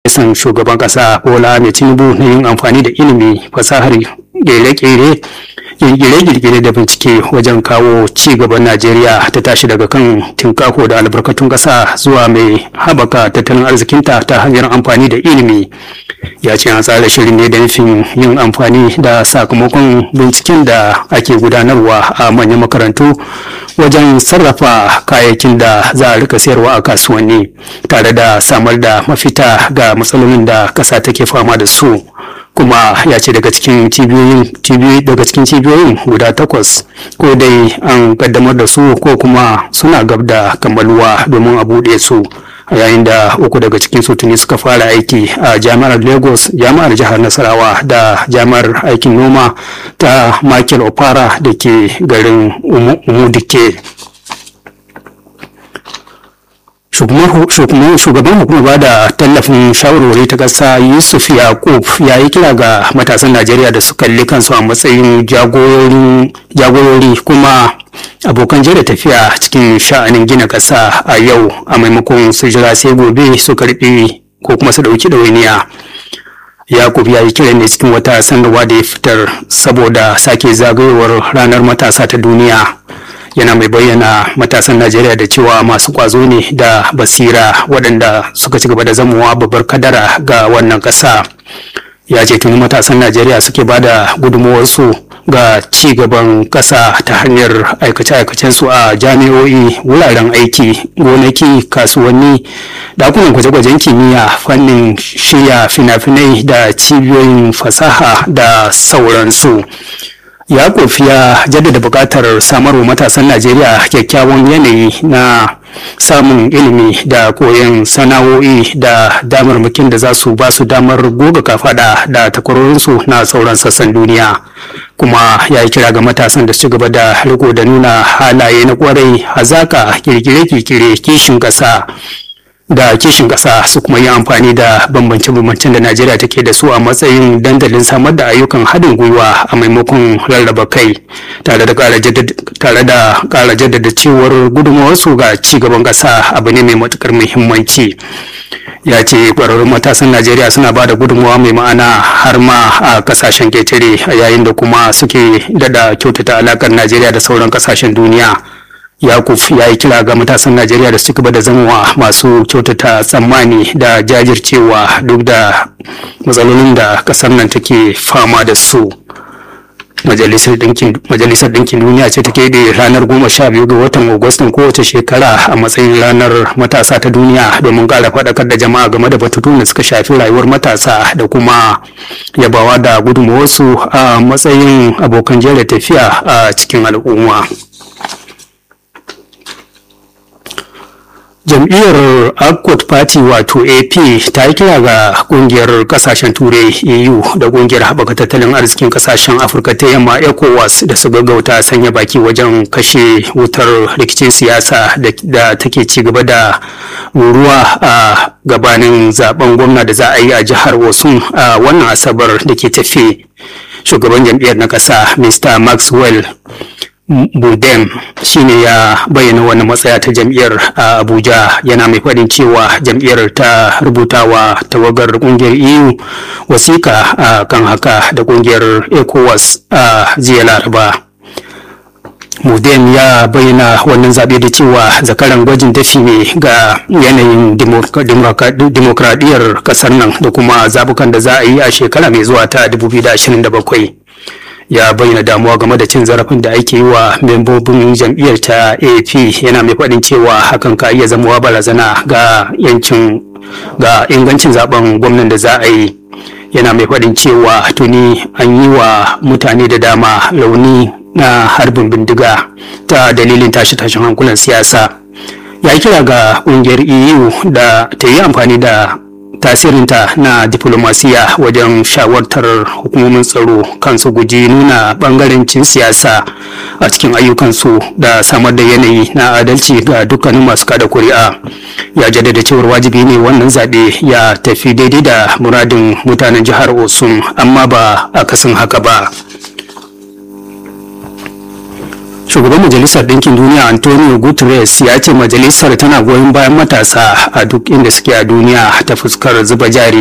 ministan shugaban ƙasa bola mai tinubu na yin amfani da ilimi fasahar ƙere-ƙere kirkire-kirkire da bincike wajen kawo ci gaban najeriya ta tashi daga kan tinkako da albarkatun ƙasa zuwa mai haɓaka tattalin arzikinta ta hanyar amfani da ilimi ya ce an tsara shirin ne da nufin yin amfani da sakamakon binciken da ake gudanarwa a manyan makarantu wajen sarrafa kayayyakin da za a rika sayarwa a kasuwanni tare da samar da mafita ga matsalolin da ƙasa take fama da su kuma ya ce daga cikin cibiyoyin daga cikin cibiyoyin guda takwas ko dai an kaddamar da su ko kuma suna gab da kammaluwa domin a buɗe su yayin da uku daga cikin su tuni suka fara aiki a jami'ar lagos jami'ar jihar nasarawa da jami'ar aikin noma ta michael opara da ke garin umudike shugaban hukumar ba da tallafin shawarwari ta ƙasa yusuf yakub ya yi kira ga matasan najeriya da su kalli kansu a matsayin jagorori kuma abokan jere tafiya cikin sha'anin gina ƙasa a yau a maimakon su jira sai gobe su karɓi ko kuma su ɗauki ɗawainiya yakub ya yi kiran ne cikin wata sanarwa da ya fitar saboda sake zagayowar ranar matasa ta duniya yana mai bayyana matasan najeriya da cewa masu kwazo ne da basira waɗanda suka ci gaba da zamowa babbar kadara ga wannan ƙasa ya ce tuni matasan najeriya suke ba da gudunmuwarsu ga ci gaban ƙasa ta hanyar aikace-aikacensu a jami'o'i wuraren aiki gonaki kasuwanni dakunan gwaje-gwajen kimiyya fannin shirya fina-finai da cibiyoyin fasaha da sauransu yakuf ya jaddada buƙatar samarwa matasan najeriya kyakkyawan yanayi na samun ilimi da koyon sana'o'i da damarmakin da za su ba su damar goga kafada da takwarorinsu na sauran sassan duniya kuma ya yi kira ga matasan da su gaba da riko da nuna halaye na kwarai hazaka kirkire-kirkire kishin ƙasa da kishin ƙasa su kuma yi amfani da bambance-bambancen da Najeriya take da su a matsayin dandalin samar da ayyukan haɗin gwiwa a maimakon rarraba kai tare da ƙara jaddada cewar gudunmawarsu ga ci gaban ƙasa abu ne mai matuƙar muhimmanci. ya ce ƙwararrun matasan najeriya suna ba da gudunmawa mai ma'ana har ma a kasashen ketare a yayin da kuma suke dada kyautata alakar najeriya da sauran kasashen duniya yakuf ya yi kira ga matasan najeriya da su gaba da zamowa masu kyautata tsammani da jajircewa duk da matsalolin da kasar nan take fama da su majalisar ɗinkin duniya ce take da ranar goma sha biyu ga watan agustan kowace shekara a matsayin ranar matasa ta duniya domin ƙara faɗakar da jama'a game da batutu da suka shafi rayuwar matasa da kuma yabawa da gudunmawarsu a matsayin abokan jere tafiya a cikin al'umma. jam'iyyar accord party wato ap ta yi kira ga kungiyar kasashen turai eu da kungiyar haɓaka tattalin arzikin kasashen afirka ta yamma ecowas da su gaggauta sanya baki wajen kashe wutar rikicin siyasa da take ci gaba da ruruwa a gabanin zaben gwamna da za a yi a jihar osun a wannan asabar da ke tafe shugaban jam'iyyar na ƙasa mr maxwell budem shine ya bayyana wani matsaya ta jam'iyyar a abuja yana mai faɗin cewa jam'iyyar ta rubuta wa tawagar ƙungiyar eu wasiƙa a kan haka da ƙungiyar ecowas a jiya laraba Mudem ya bayyana wannan zaɓe da cewa zakaran gwajin dafi ne ga yanayin dimokuraɗiyyar ƙasar nan da kuma zabukan da za a yi a shekara mai zuwa ta 2027. ya bayyana damuwa game da cin zarafin da ake yi wa membobin jam'iyyar ta ap yana mai faɗin cewa hakan ka iya zamowa barazana ga yancin ga ingancin zaben gwamnan da za a yi yana mai faɗin cewa tuni an yi wa mutane da dama rauni na harbin bindiga ta dalilin tashe-tashen hankulan siyasa ya kira ga ƙungiyar eu da ta yi amfani da tasirinta na diplomasiya wajen shawartar hukumomin tsaro kansu guji nuna bangarancin siyasa a cikin ayyukansu da samar da yanayi na adalci ga dukkanin masu kada kuri'a ya jaddada cewar wajibi ne wannan zaɓe ya tafi daidai da muradin mutanen jihar osun amma ba a kasan haka ba shugaban majalisar ɗinkin duniya antonio guterres ya ce majalisar tana goyon bayan matasa a duk inda suke a duniya ta fuskar zuba jari